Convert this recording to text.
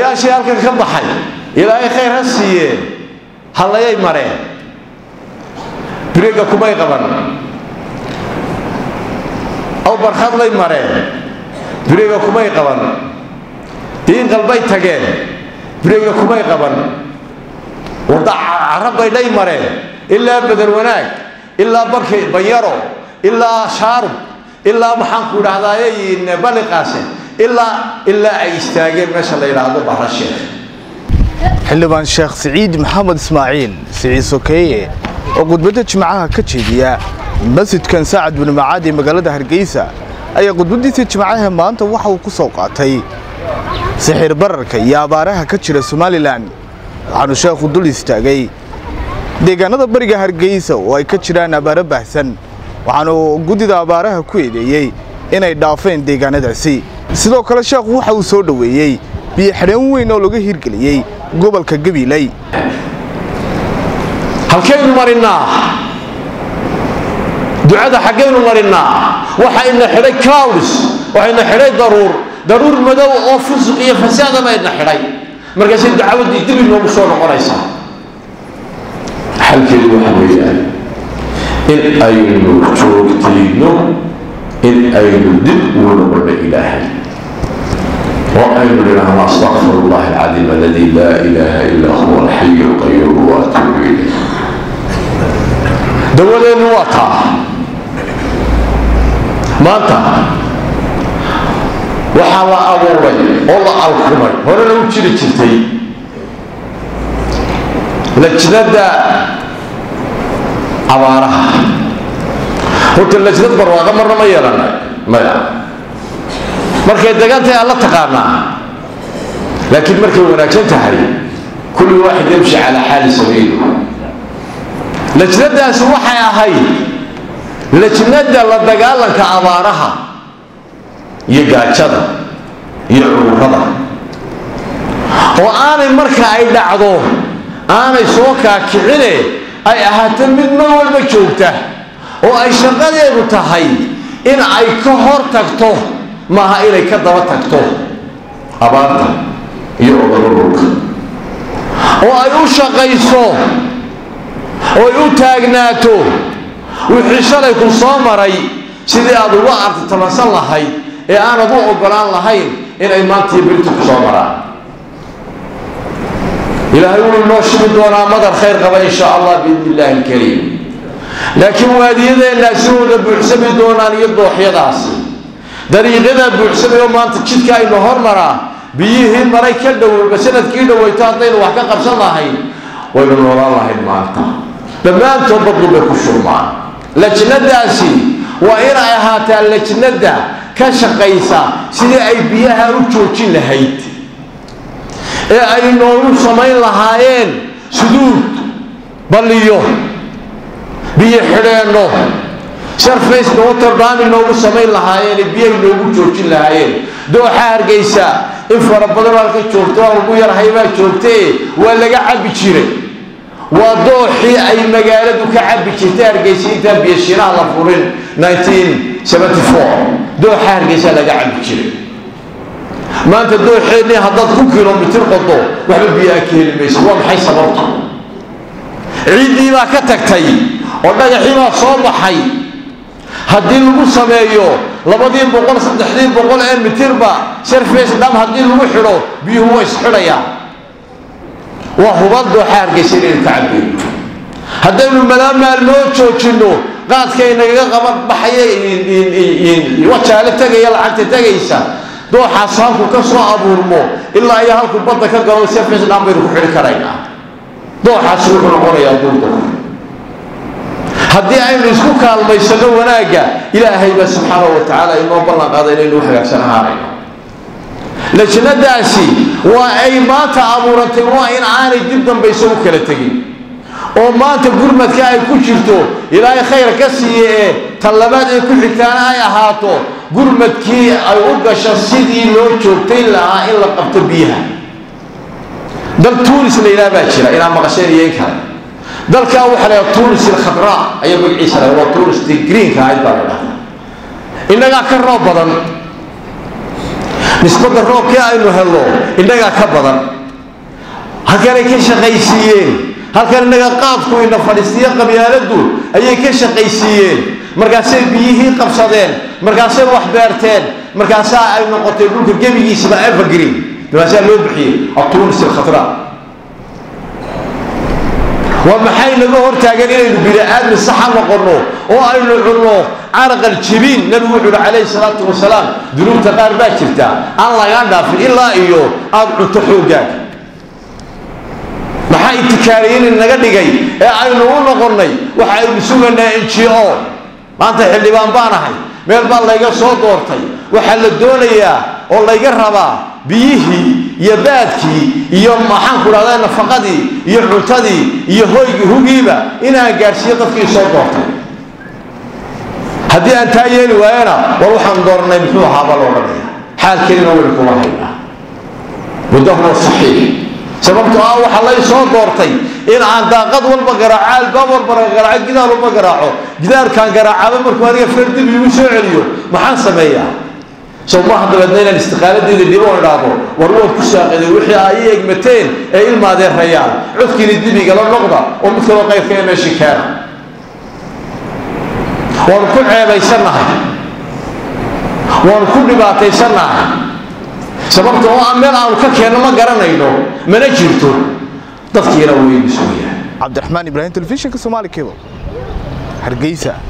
odayaashii halkan ka baxay ilaahay khayr ha siiyee hallayay mareen biriga kumay qaban aw barkhadlay mareen biriga kumay qaban diin qalbay tageen biriga kumay qaban wadda carabbay dhay mareen ilaa bedel wanaag ilaa barki banyaro ilaa shaarub ilaa maxaanku idhahdaaye baliqaase ilaa ilaa ay istaageen meesha la yidhaahdo bahrasheekh xildhibaan sheekh siciid maxamed ismaaciil siciid sokeeye oo khudbadda jimcaha ka jeediya masjidkan saacad binu macaad ee magaalada hargeysa ayaa khudbaddiisa jimcaha maanta waxa uu ku soo qaatay sixir bararka iyo abaaraha ka jira somalilan waxaanu sheekhu dul istaagay deegaanada bariga hargeysa oo ay ka jiraan abaaro baahsan waxaanu guddida abaaraha ku eedeeyey inay dhaafeen deegaanadaasi sidoo kale sheekhu waxa uu soo dhoweeyey biyo xidhaan weyn oo laga hirgeliyey gobolka gabiley halkaynu marinnaa ducada xaggaynu marinnaa waxayna xidhay clouds waxayna xidhay daruur daruur madow oo fusuq iyo fasaada bayna xidhay markaasay dacwaddii dib inoogu soo noqonaysaa xalkeedu waxa weeyaan in aynu joogtayno in aynu dib ugu noqono ilaahay وأن لنا أستغفر الله العظيم الذي لا إله إلا هو الحي القيوم وأتوب إليه دولين وطا maanta waxaa la abuuray oo la alkumay horena u jiri jirtay lajnada abaaraha horta lajnad barwaaqa marna ma yeelana maya markay degan tahay alla taqaanaa laakiin markay wanaagsan tahay kulli waaxid yamshi calaa xaali sabiili lajnadaasi waxay ahayd lajnada la dagaalanka abaaraha iyo gaajada iyo cudurrada oo aanay marka ay dhacdo aanay soo kaakicine ay ahaato mid mar walba joogta oo ay shaqadeedu tahay in ay ka hor tagto maaha inay ka daba tagto abaarta iyo cudurrurka oo ay u shaqayso oo ay u taagnaato wixii shalay ku soo maray sidii aad uga artitamansan lahayd ee aanad u oggolaan lahayn inay maantii birtu ku soo maraan ilaahay wuu inoo shigi doonaa madar khayr qaba in sha allah biidni illaahi alkariim laakiin waadiyadeenna sidooda buuxsami doonaan iyo dooxyadaasi dariiqyadaa buuxsamay oo maanta jidka aynu hormaraa biyihii maray ka dhowba sanadkii dhowayto haddaynu wax ka qabsan lahayn waynu noolaan lahayn maanta dhammaantood badlu bay ku shurmaan lajnadaasi waa inay ahaataa lajnada ka shaqaysa sidii ay biyaha u joojin lahayd ee ay noogu samayn lahaayeen suduud balliyo biyo xidheenno sarface waterdaami noogu samayn lahaayeen biyahay noogu joojin lahaayeen dooxa hargeysa in fara badan halka joogto waa lagu yarhay baa joogtee waa laga cabbi jiray waa dooxii ay magaaladu ka cabbi jirtay hargeysa intaan biyashinaha la furin dooxa hargeysa laga cabbi jiray maanta dooxeennii haddaad ku kilomitir qodo waxba biyaa ka heli maysa waa maxay sababta ciiddii baa ka tagtay oo dhagaxii baa soo baxay haddii lagu sameeyo labadii boqol saddexdii boqol ee mitirba sarface dham haddii lagu xidho biyuhu waa isxidhayaan waa hubad dooxa hargeysa inaynu ka cabbeeyo haddaynu malaa maalmoo joojinno qaadkaynagaga qaban baxaya wajaale tegaya lacagta tegaysa dooxaas halku ka soo abuurmo ilaa iyo halku badda ka galo sarface dham baynu ku xidhi karaynaa dooxaas wuxuu noqonayaa duurdur haddii aynu isku kaalmaysano wanaagga ilaahay baa subxaanahu wa tacaala inoo ballan qaada inaynu u hagaagsan ahaanayno lajnadaasi waa ay maanta abuurantay waa in aanay dib dambayso u kala tegin oo maanta gurmadka ay ku jirto ilaahay khayr ka siiye ee tan labaad ay ku xigtaana ay ahaato gurmadkii ay u gasho sidii loo joogtayn lahaa in la qabto biyaha dal tuunis la yidhaha baa jira inaa maqasheen iyo in kale dalkaa waxaa la yidhaha tunis ilkhadraa ayaa magaciisa la waa tunis tii greenka ahayd baa la dhahdaa innagaa ka roob badan nisbadda roobkii aynu helno innagaa ka badan halkanay ka shaqaysiiyeen halkan innaga qaadku ina fadhiistiyo qabyaaladdu ayay ka shaqaysiiyeen markaasay biyihii qabsadeen markaasay wax beerteen markaasaa ay noqotay dhulka gebigiisaba evergreen markaasaa loo bixiyey atuunis alkhatra waa maxay naga hortaagan inaynu bini-aadmi saxa noqonno oo aynu cunno caraqal jibiin nabigu wuxuu uhi calayhi salaatu wasalaam dunuubta qaar baa jirta aan lagaa dhaafin ilaa iyo aada cunto xooggaaga maxaa intikaariyin naga dhigay ee aynu u noqonnay waxa aynu sugaynaa n g o maanta xildhibaan baan ahay meel baa layga soo doortay waxaa la doonayaa oo layga rabaa biyihii iyo baadkii iyo maxaanku dhahdaa nafaqadii iyo cuntadii iyo hoygii hugiiba inaan gaadhsiiyo dadkii soo doortay haddii aan taa yeeli waayana war waxaan doornay muxuu ahaaba loodhanaya xaalkeedina waynu kuma haynaa muddahuwa saxiix sababtoo ah waxaa lay soo doortay in aan daaqad walba garaaco albaab walba garaaco gidaar walba garaaco gidaarkaan garaacaba markuu aniga fardib igu soo celiyo maxaan sameeyaa soo maaha dabeedna inaan istiqaaladeeda dhibo oo idhaahdo war waad ku saaqiday wixii ay i egmateen ee ilmaadeen rayaan codkiina dibigala noqda oo mid kaloo qayrka ee meeshii keena waanu ku ceebaysannahay waanu ku dhibaataysannahay sababta oo aan meel aanu ka keenno ma garanayno mana jirto dadkiina waynu sugayaan cabdiraxmaan ibraahim telefishinka soomaali cable hargeysa